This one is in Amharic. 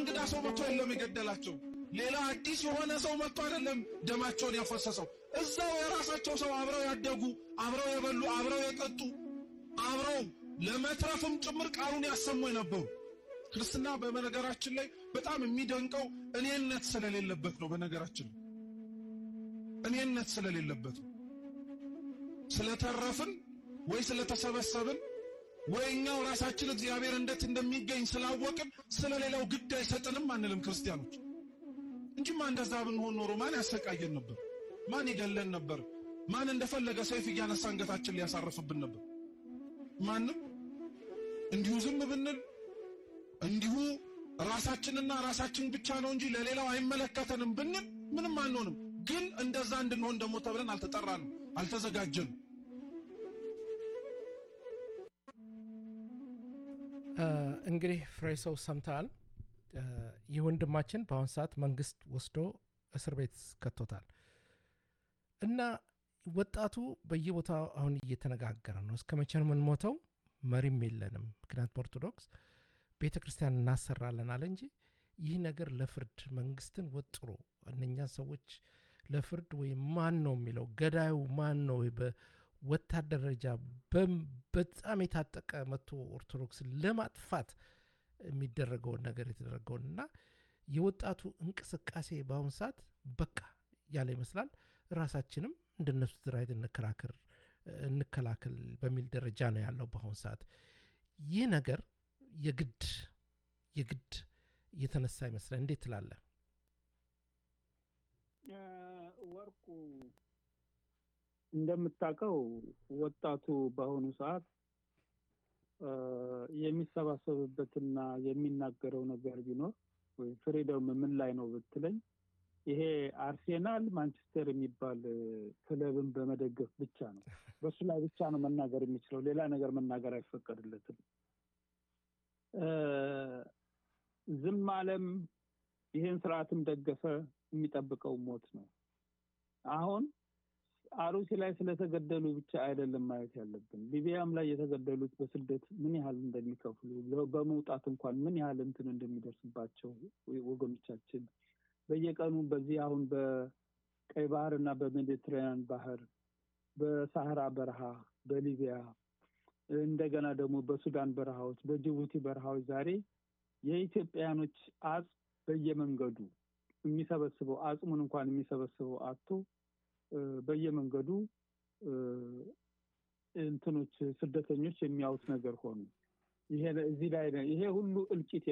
እንግዳ ሰው መጥቶ የለም የገደላቸው። ሌላ አዲስ የሆነ ሰው መጥቶ አይደለም ደማቸውን ያፈሰሰው። እዛው የራሳቸው ሰው አብረው ያደጉ፣ አብረው የበሉ፣ አብረው የጠጡ፣ አብረው ለመትረፍም ጭምር ቃሉን ያሰሙ የነበሩ ክርስትና በነገራችን ላይ በጣም የሚደንቀው እኔነት ስለሌለበት ነው። በነገራችን እኔነት ስለሌለበት ነው። ስለተረፍን ወይ ስለተሰበሰብን ወይ እኛው ራሳችን እግዚአብሔር እንዴት እንደሚገኝ ስላወቅን ስለሌላው ግድ አይሰጥንም አንልም ክርስቲያኖች እንጂማ እንደዛ ብንሆን ኖሮ ማን ያሰቃየን ነበር? ማን ይገለን ነበር? ማን እንደፈለገ ሰይፍ እያነሳ አንገታችን ሊያሳርፍብን ነበር? ማንም። እንዲሁ ዝም ብንል እንዲሁ ራሳችንና ራሳችን ብቻ ነው እንጂ ለሌላው አይመለከተንም ብንል ምንም አንሆንም። ግን እንደዛ እንድንሆን ደግሞ ተብለን አልተጠራንም፣ አልተዘጋጀንም። እንግዲህ ፍሬ ሰው ሰምተሃል። ይህ ወንድማችን በአሁን ሰዓት መንግስት ወስዶ እስር ቤት ከቶታል እና ወጣቱ በየቦታው አሁን እየተነጋገረ ነው። እስከ መቼ ነው የምንሞተው? መሪም የለንም። ምክንያቱም ኦርቶዶክስ ቤተ ክርስቲያን እናሰራለን አለ እንጂ ይህ ነገር ለፍርድ መንግስትን ወጥሮ እነኛን ሰዎች ለፍርድ ወይም ማን ነው የሚለው ገዳዩ ማን ነው በወታደር ደረጃ በጣም የታጠቀ መጥቶ ኦርቶዶክስን ለማጥፋት የሚደረገውን ነገር የተደረገውን እና የወጣቱ እንቅስቃሴ በአሁኑ ሰዓት በቃ ያለ ይመስላል። ራሳችንም እንደነሱ ድራይት እንከራከር እንከላከል በሚል ደረጃ ነው ያለው በአሁኑ ሰዓት። ይህ ነገር የግድ የግድ እየተነሳ ይመስላል። እንዴት ትላለህ? ወርቁ እንደምታውቀው ወጣቱ በአሁኑ ሰዓት የሚሰባሰብበትና የሚናገረው ነገር ቢኖር ወይም ፍሪደም ምን ላይ ነው ብትለኝ ይሄ አርሴናል ማንቸስተር የሚባል ክለብን በመደገፍ ብቻ ነው። በሱ ላይ ብቻ ነው መናገር የሚችለው። ሌላ ነገር መናገር አይፈቀድለትም። ዝም አለም፣ ይሄን ስርዓትም ደገፈ፣ የሚጠብቀው ሞት ነው። አሁን አሩሲ ላይ ስለተገደሉ ብቻ አይደለም ማየት ያለብን። ሊቢያም ላይ የተገደሉት በስደት ምን ያህል እንደሚከፍሉ በመውጣት እንኳን ምን ያህል እንትን እንደሚደርስባቸው ወገኖቻችን በየቀኑ በዚህ አሁን በቀይ ባህር እና በሜዲትራኒያን ባህር፣ በሳህራ በረሃ፣ በሊቢያ እንደገና ደግሞ በሱዳን በረሃዎች፣ በጅቡቲ በረሃዎች ዛሬ የኢትዮጵያውያኖች አጽም በየመንገዱ የሚሰበስበው አጽሙን እንኳን የሚሰበስበው አቶ በየመንገዱ እንትኖች ስደተኞች የሚያዩት ነገር ሆኑ። ይሄ እዚህ ላይ ይሄ ሁሉ እልቂት